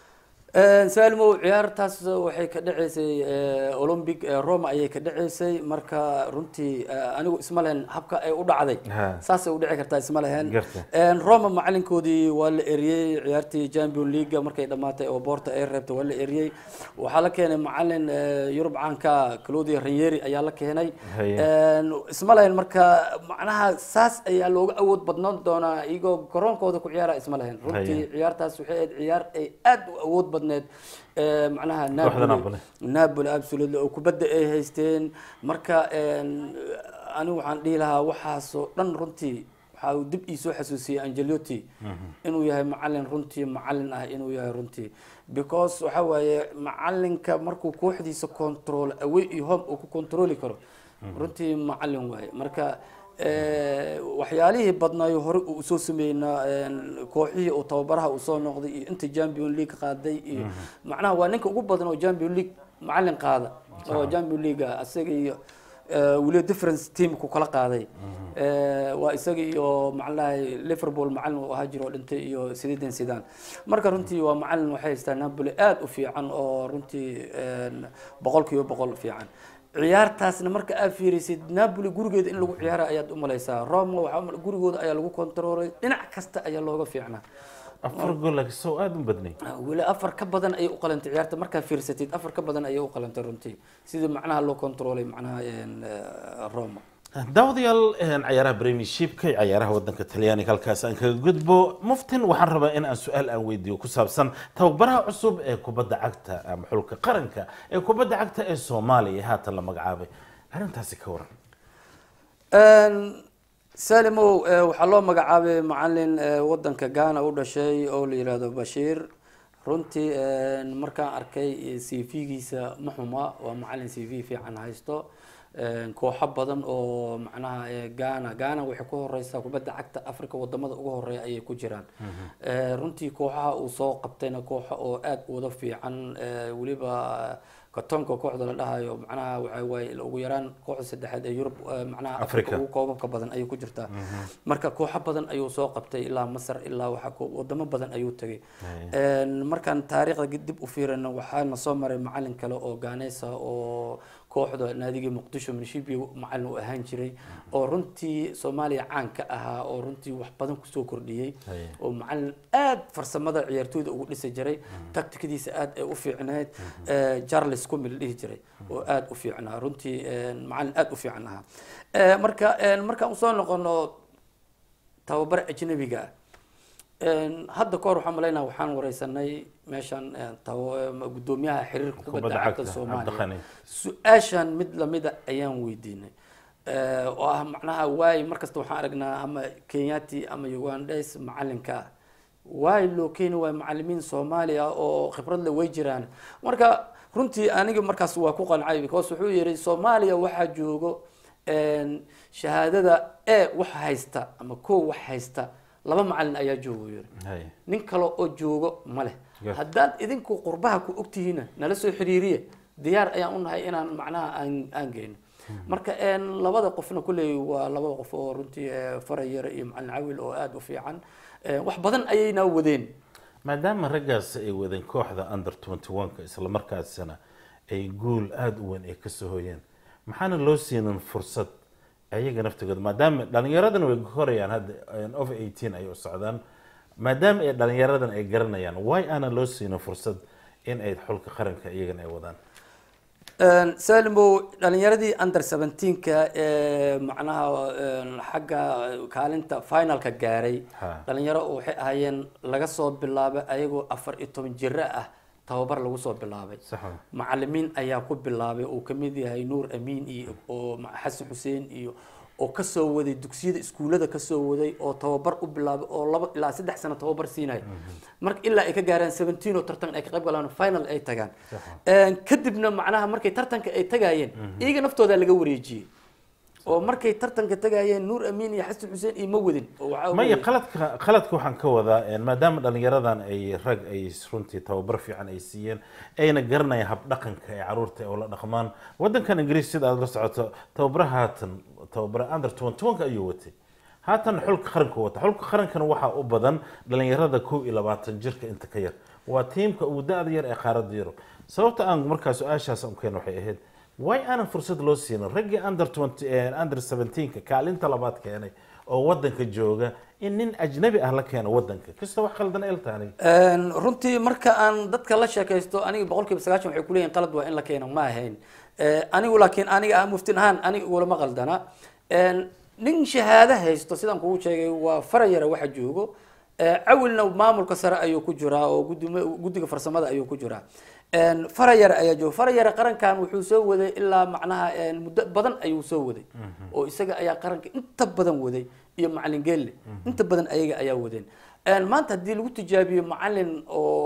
Een, saalimow ciyaartaas waxay ka dhaceysay eh, olympic eh, roma ayay ka dhaceysay marka runtii eh, anigu isma lehen habka ay u dhacday Ha. saasay u dhici kartaa isma lehen Gartay. Een, roma macalinkoodii waa la eriyey ciyaartii champion league markay dhamaatay oo boorta ay reebtay waa la eriyey waxaa la keenay macalin eh, yurub caanka claudia ranieri ayaa la keenay Haye. Een, isma lahayn marka macnaha saas ayaa looga awood badnaan doonaa iyagoo garoonkooda ku ciyaara isma lahayn runtii Haye. ciyaartaas waxay ahayd ciyaar ay aad u awood badneed ee, macnaha Kooxda Napoli Napoli. Napoli absolutely oo kubadda ay haysteen marka een, anigu waxaan dhihi lahaa waxaasoo dhan runtii waxa uu dib ii soo xasuusiyey Angelotti inuu yahay macalin runtii macalin ah inuu yahay runtii because waxa waaye macalinka markuu kooxdiisa control away iyo home uu ku controli karo runtii macalin waaye marka ee, waxyaalihii badnaayo hore uu soo sameynaa een, kooxihii uu tababaraha uu soo noqday iyo inta champion league qaaday iyo macnaha waa ninka ugu badan oo champion league macalin qaada oo champion league ah asaga iyo ee, weliba difference team ku kala qaaday Ee, waa isaga iyo macalahay liverpool macalin uu ahaa jiro oo dhintay iyo sididen sidan marka runtii waa macalin waxay haystaa napoli aad u fiican oo runtii een, boqolkiiba boqol fiican ciyaartaasna marka aad fiirisid napoli gurigeeda in lagu ciyaara ayaad u malaysaa roma waxaa u mal- gurigooda ayaa lagu kontroolay dhinac kasta ayaa looga fiicnaa afar gool laakiin soo aada u badnay weli afar ka badan ayay u qalantay ciyaarta markaa fiirsatid afar ka badan ayay u qalantay runtii sidii macnaha loo kontroolay macnaha een, eh, roma daawadayaal een, cayaaraha premiershipka iyo cayaaraha wadanka talyaaniga halkaas aan kaga gudbo muftin waxaan rabaa in aan su-aal aan weydiiyo ku saabsan tababaraha cusub ee kubadda cagta ama xulka qaranka ee kubadda cagta ee soomaaliya ee haatan la magacaabay arrintaasi ka waran Een, salimow eh, waxaa loo magacaabay macalin eh, wadanka ghana u dhashay oo la yihahdo bashiir runtii een, markaan arkay c v-giisa ma xuma waa macalin c v fiican haysto Een, kooxo badan oo macnaha ee, Ghana Ghana waxay ku horeysaa kubadda cagta Afrika wadamada ugu horeeya ayay ku jiraan Ee, runtii kooxaha uu soo qabtayna kooxo oo aad u wada fiican ee, weliba katonka kooxda la dhahayo macnaha waxa waaye ugu yaraan kooxda saddexaad ee Yurub ee, macnaha Afrika. Afrika ugu koobabka badan ayay ku jirtaa marka kooxo badan ayuu soo qabtay ilaa Masar ilaa waxa ko- wadamo badan ayuu tagay Een, markaan taariikhda dib u fiirino waxaana soo maray macalin kale oo Gaaneysa oo kooxda naadigii muqdisho minshibi macalin u ahaan jiray oo runtii soomaaliya caan ka ahaa oo runtii wax badan kusoo kordhiyey Haye. oo macalin aad farsamada ciyaartooyda ugu dhisi jiray taktikadiisa aad ay u fiicneed Eh, charles kumil dhihi jiray oo aad u fiicnaa runtii eh, macalin aad u fiican ahaa Eh, marka eh, markaan usoo noqono tababar ajnabiga ah Een, hadda kahor waxaan malaynaa waxaan wareysanay meeshan eh, tawo- eh, gudoomiyaha xiriirka kubadda Kubadda cagta cagta, soomaaliya Cabdiqani. su-aashan mid lamida ayaan weydiinay Eh, oo ah macnaha waay markasta waxaan aragnaa ama kenyati ama ugandes macalinka ah waay loo keeni waay macalimiin soomaaliya oo khibrad le way jiraan marka runtii aniga markaas waa ku qancay because wuxuu yihi soomaaliya waxaa joogo een, shahaadada e wax haysta ama ko wax haysta laba macalin ayaa joogo yiri Haye. nin kale oo joogo ma leh Yes. haddaad idinku qurbaha ku ogtihiina nala soo xiriiriye diyaar ayaan u nahay inaan macnaha aan aan geyno marka een, labada qofna kulley waa laba qof oo runtii eh, farayar iyo macalin cawil oo aada u fiican Eh, wax badan ayayna wadeen maadaama raggaas ay wadeen kooxda under 21ka isla markaasina ay guul aada u weyn ay kasoo hoyeen maxaana loo siinin fursad ayaga naftigooda maadaama dhalinyaradana way korayaan hadda over 18 ay u socdaan maadaama ay dhalinyaradan ay garanayaan why aana loo siinin fursad in ay xulka qaranka iyagana ay wadaan Een, salimo dhalinyaradii under 17ka ee macnaha een, xagga kaalinta finalka gaaray Ha. dhalinyaro oo waxay ahaayeen laga soo bilaabay ayagoo afar iyo toban jiro ah tababar lagu soo bilaabay sax wa macalimiin ayaa ku bilaabay uu kamid yahay nuur amiin iyo oo ma- xasan xuseen iyo oo kasoo waday dugsiyada iskuulada kasoo waday oo tababar u bilaabay oo laba ilaa saddex sano tababar siinaya marka ilaa ay ka gaaraan seventeen oo tartan ay ka qayb galaan final ay tagaan Een, kadibna macnaha markay tartanka ay tagayeen iyaga naftooda laga wareejiyey oo markay tartanka tagayeen nuur amiin iyo xasan xuseen iyo ma wadin oo waxaa maya weeye- qaladka qaladka waxaan ka wadaa een, maadaama dhalinyaradan ay rag ay runtii tababar fiican ay siiyeen ayna garanayaan habdhaqanka ay caruurta ay ula dhaqmaan wadankan ingiriis sida aad la socoto tababara haatan tababara under 21 ayuu watay haatan xulka qaranka wata xulka qarankana waxaa u badan dhalinyarada kow iyo labaatan jirka inta ka yar waa tiimka ugu da-da yar ee qaaradda yurub sababta aan markaa su-aashaas u keen waxay ahayd way aanan fursad loo siinin raggii under 20 eh, under 17ka kaalinta labaad keenay oo wadanka jooga in nin ajnabi ah la keeno wadanka kasta wax khaldan eltaani Een, runtii marka aan dadka la sheekaysto aniga boqolkiiba sagaashan waxay kuleeyihin qalad waa in la keeno ma ahayn Eh, anigu laakiin aniga ah muftin ahaan aniga igulama qaldana Een, nin shahaado haysto sidaan kugu sheegay waa farayara waxa joogo Eh, cawilna maamulka sare ayuu ku jiraa oo guduma- guddiga farsamada ayuu ku jiraa Een, farayara ayaa jooga farayara qarankan wuxuu soo waday ilaa macnaha een, muddo badan ayuu soo waday oo isaga ayaa qaranka inta badan waday iyo macalin geelle inta badan ayaga ayaa wadeen Een, maanta haddii lagu tijaabiyo macalin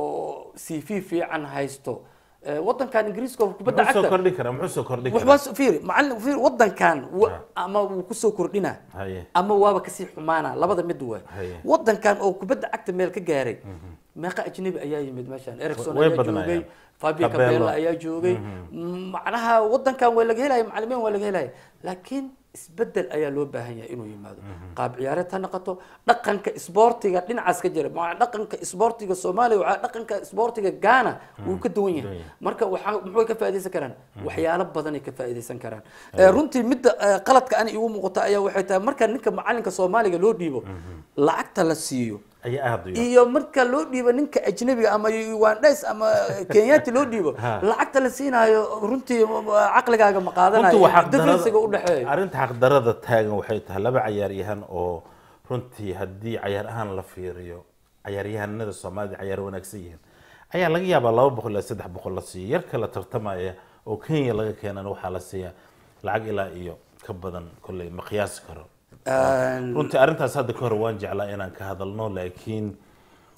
oo cv fiican haysto eh, wadankan ingiriiska oo kubadda muxuu soo cagta kordhin karaa muxuu soo kordhin karaa waxbaa fiiri macalin fiiri wadankan wa- ama wuu kusoo kordhina haye ama waaba kasii xumaana labada mid waa Haye. wadankan oo kubadda cagta meel ka gaaray meeqa ajnabi ayaa yimid meeshan ericson Way ayaa badnaayeen. joogay fabio Capello. capella ayaa joogay macnaha wadankan waa laga helaya macalimiin waa laga helaya laakiin isbedel ayaa loo baahan yahay inuu yimaado qaab ciyaareed ha noqoto dhaqanka isboortiga dhinacaas ka jira ma dhaqanka isboortiga soomaaliya waxaa dhaqanka isboortiga ghana wuu ka duwan yahay marka waxaa muxuu ka faa'iidaysan karaan waxyaalo badan ay ka faa'iidaysan karaan Eh, runtii midda eh, qaladka ani igu muuqata ayaa waxay tahay marka ninka macalinka soomaaliga loo dhiibo lacagta la siiyo ayaa aada u yar iyo marka loo dhiibo ninka ajnabiga ama ugandes ama kenyati loo dhiibo Ha. lacagta la siinaayo runtii caqligaaga ma runtii qaadanayo waa differencega u dhexeeyo arrinta xaqdarada taagan waxay tahay laba cayaaryahan oo runtii haddii cayaar ahaan la fiiriyo cayaaryahanada soomaalida cayaar wanaagsan yihiin ayaa laga yaabaa laba boqol ilaa saddex boqol la siiyo yar kala tartamaya oo kenya laga keenana waxaa la siiyaa lacag ilaa iyo ka badan kolley ma qiyaasi karo runtii arrintaas hadda ka hor waan jeclaa inaan ka hadalno laakiin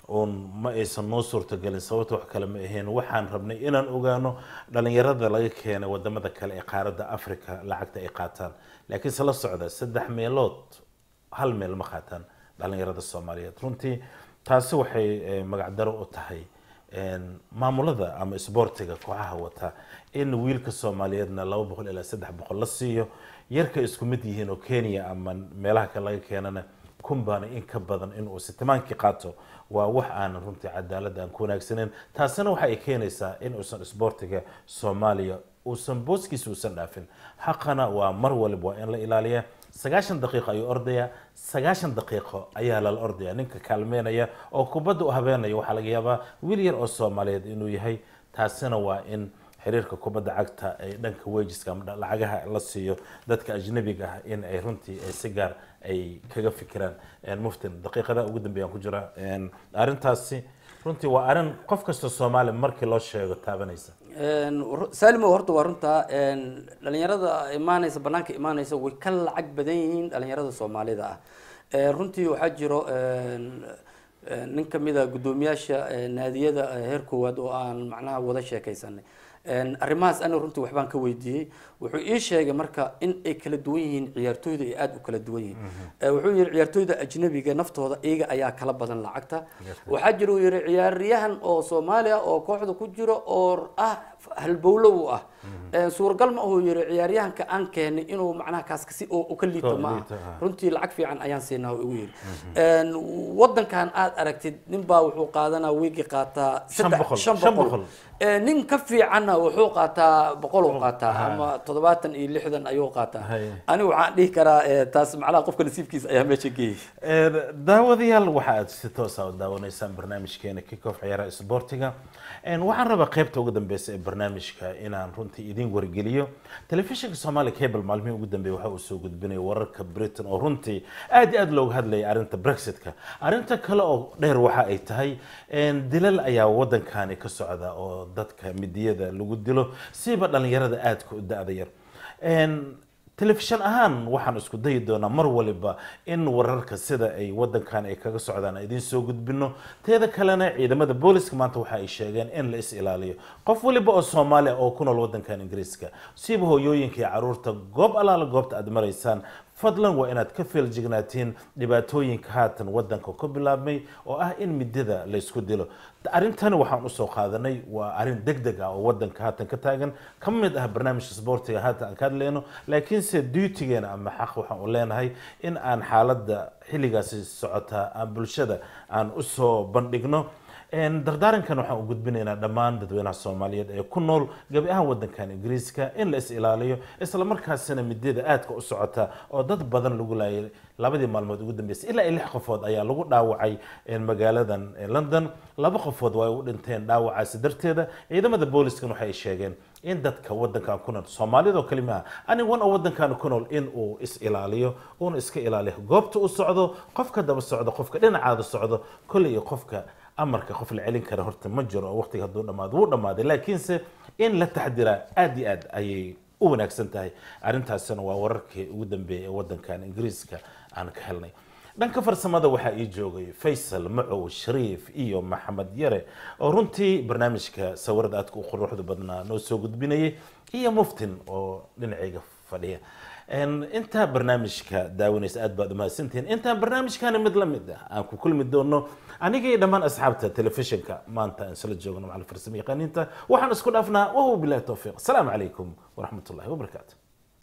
uun ma aysan noo suurtagelin sababta wax kale ma ahayn waxaan rabnay inaan ogaano dhalinyarada laga keenay wadamada kale ee qaaradda africa lacagta ay qaataan laakiin se la socda saddex meelood hal meel ma qaataan dhalinyarada soomaaliyeed runtii taasi waxay eh, magacdaro u tahay een, maamulada ama isboortiga kooxaha wata in wiilka soomaaliyeedna laba boqol ilaa saddex boqol la siiyo yarka isku mid yihiin oo kenya ama meelaha kale laga keenana kumbaana in ka badan inuu sitimaankii qaato waa wax aan runtii cadaalad aan ku wanaagsaneyn taasina waxa ay keenaysaa in uusan isboortiga soomaaliya uusan booskiisa uusan dhaafin xaqana waa mar waliba waa in la ilaaliya sagaashan daqiiqo ayuu ordaya sagaashan daqiiqo ayaa lala ordaya ninka kaalmeynaya oo kubadda u habeenaya waxaa laga yaabaa wiil yar oo soomaaliyeed inuu yahay taasina waa in xiriirka kubadda cagta ay dhanka wajiska ama lacagaha la siiyo dadka ajnabiga ah in ay runtii ay si gaar ay kaga fikiraan Een, muftin daqiiqada ugu dambeeyaan ku jira Een, arrintaasi runtii waa arrin qof kasta soomaali markii loo sheego taabanaysa Een, ru- saalimo horta waa runtaa een, dhalinyarada imaanaysa banaanka imaanaysa way ka lacag badan yihiin dhalinyarada soomaalida ah Een, runtii waxaa jiro een, een, nin kamid a guddoomiyaasha een, naadiyada ee heer koowaad oo aan macnaha wada sheekaysanay Een, arrimahaas ana runtii waxbaan ka weydiiyey wuxuu ii sheegay marka in ay kala duwan yihiin ciyaartooyda ay aada u kala duwan yihiin Ee, wuxuu yihi ciyaartooyda ajnabiga naftooda iyaga ayaa kala badan lacagta waxaa jira uu yihi ciyaaryahan oo soomaaliya oo kooxda ku jiro oo ah halbowlo u ah Ee, suuragal ma ahuu yihi ciyaaryahanka aan keenay inuu macnaha kaas kasi oo u ka liito Ka ma liito, aha ah. runtii lacag fiican ayaan siinaa uu igu yidhi Een, wadankan aad aragtid nin baa wuxuu qaadanaa wiigi qaataa Shan saddex- boqol, shan shan boqol boqol. Ee, nin ka fiicanna wuxuu qaataa boqol uu qaataa ama toddobaatan iyo lixdan ayuu qaataa Haye. anigu waxaan dhihi karaa ee, taas macnaha qofka nasiibkiisa ayaa meesha geeyay Een, daawadayaal waxa aad si toos ah u daawanaysaan barnaamijkeena kickoff ciyaaraha isboortiga Een, waxaan rabaa qaybta ugu dambeysa ee barnaamijka inaan runtii idin wargeliyo telefishinka soomaali cable maalmihii ugu dambeeyay waxa uu soo gudbinaya wararka britain oo runtii aad iyo aad looga hadlayay arrinta brexitka arrinta kale oo dheer waxa ay tahay een, dilal ayaa wadankani ka socda oo dadka midiyada lagu dilo siba dhalinyarada aadka u da-da yar Een, telefishan ahaan waxaan isku dayi doonaa mar waliba in wararka sida ay wadankan ay kaga socdaan aan idiin soo gudbino teeda kalena ciidamada booliska maanta waxa ay sheegeen in la is ilaaliyo qof waliba oo soomaali ah oo ku nool wadankan ingiriiska siiba hooyooyinka iyo caruurta goob alaala goobta aad maraysaan fadlan waa inaad ka feeljignaatiin dhibaatooyinka haatan wadanka ku bilaabmay oo ah in midada laysku dilo arrintani waxaan usoo qaadanay waa arrin deg deg ah oo wadanka haatan ka taagan ka mid ah barnaamijka sboortiga haatan aan ka hadlayno laakiinse duutigeena ama xaq waxaan u leenahay in aan xaaladda xilligaasi socotaa aan bulshada aan usoo bandhigno Een, dardaarankan waxaan u gudbinaynaa dhammaan dadweynaha soomaaliyeed ee ku nool gabi ahaan wadankan ingiriiska in la is ilaaliyo isla markaasina midada aadka u socota oo dad badan lagu laayay labadii maalmood ugu dambeysay ilaa iyo lix qofood ayaa lagu dhaawacay een, magaaladan ee london laba qofood waa ay u dhinteen dhaawacaasi darteeda ciidamada booliskan waxay sheegeen in dadka wadankan ku nool soomaalidoo kalimaha anigan oo wadankan ku nool in uu is ilaaliyo uuna iska ilaaliyo goobta u socdo qofka daba socdo qofka dhinacaada socdo kolley iyo qofka amarka qof la celin kara horta ma jiro oo waqtiga hadduu dhamaado wuu dhamaaday laakiinse in la taxdiraa aad iyo aad ayay u wanaagsan tahay arrintaasina waa wararkii ugu dambeeyay ee wadankan ingiriiska aan ka helnay dhanka farsamada waxaa ii joogay faysal macow shariif iyo maxamed yare oo runtii barnaamijka sawirada aadka u quruxda badnaa noo soo gudbinayay iyo muftin oo dhinacayga fadhiya Een, intaa barnaamijka daawanaysa aad baad umahadsantihiin intaan barnaamijkani mid la mid ah aan ku kulmi doono aniga iyo dhammaan asxaabta telefishinka maanta aan isla joogno macal farsamo yaqaaniinta waxaan isku dhaafnaa wahuwa bilahi towfiiq asalaamu calaykum waraxmat ullahi wabarakaatu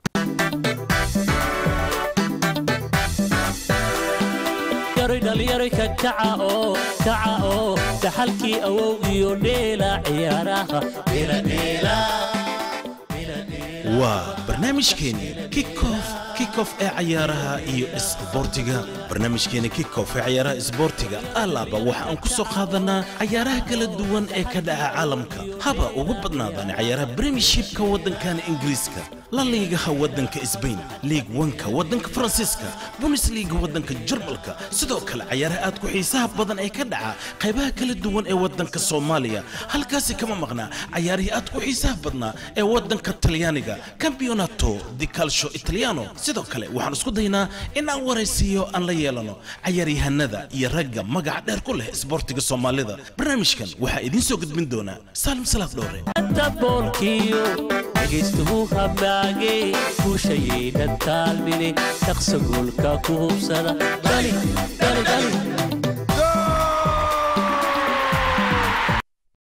yaroy dhallinyaro ka kaca oo kaca oo dhaxalkii awow iyo dheela ciyaaraha dheeladheela waa barnaamijkeeni kickoff kickoff ee cayaaraha iyo isboortiga barnaamijkeeni kickoff ee cayaaraha isboortiga alaaba waxa aan ku soo qaadanaa cayaaraha kala duwan ee ka dhaca caalamka haba ugu badnaadaan cayaaraha premiershipka waddankan ingiriiska la liigaha waddanka sbain liig wanka waddanka faransiiska bundesliga waddanka jarmalka sidoo kale cayaaraha aad ku xiisaha badan ee ka dhaca qaybaha kala duwan ee waddanka soomaaliya halkaasi kama maqnaa cayaarihii aad ku xiisaha badnaa ee waddanka talyaaniga campeonato di calcio italiano sidoo kale waxaan isku daynaa in aan waraysiiyo aan la yeelano cayaaryahanada iyo ragga magaca dheer ku leh isboortiga soomaalida barnaamijkan waxaa idiin soo gudbin doonaa saalim salaad dhowre daboolkiyo dhegaystuhu hamaagay guushayaynan taalmine shaqsa goolka ku hubsada dhali dhali dhali